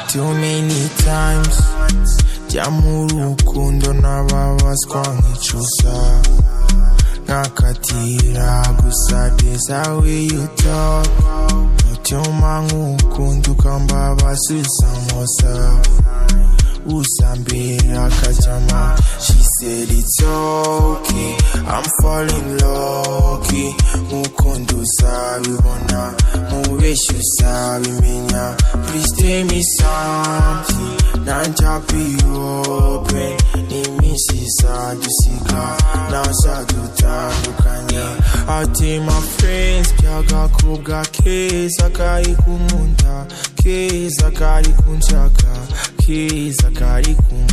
too many times jya mu rukundo nababazwa nk'icusa nkakatira gusa desa wiyuta utuma nk'ukunda ukambabaza usamosa usambira kajyama she said it's okay I'm falling lucky nk'uko nduzabibona mubeshya uzabimenya please tell me something nanjya be open n'iminsi izadusiga ntazadutandukanye ati my friends byagakobwa keza kari kumunda keza kari kunshaka keza kari kumunda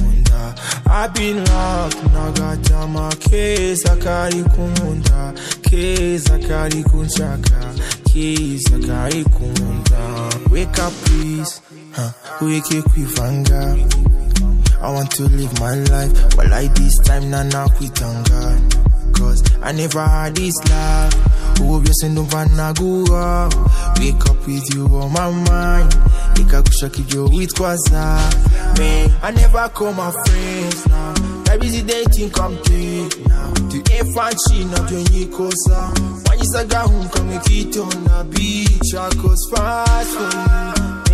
abinlak nagatama keza kari kumunda keza kari kunshaka keza kari kumunda wake up please huh. weke kwivanga I want to live my life But like this time nana kwitanga Cause I never had this life ububyose ndumva naguha wake up with you on my mind reka gushaka ibyo witwaza man I never call my friends now I'm busy dating complete now the infant she not your nikosa when you saga home come make it on a beach I cause fast for you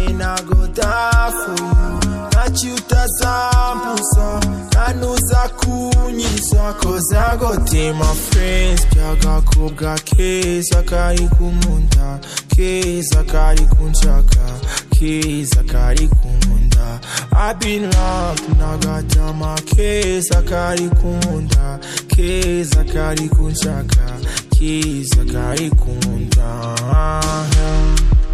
and I go die for you nachiutasambusa nanuza kunyisa kozagotema friends byagakobwa keza kari kumunda keza kari kunshaka keza kari kumunda abinlak nagatama keza kari kumunda keza kari kunshaka keza kari kumunda yeah.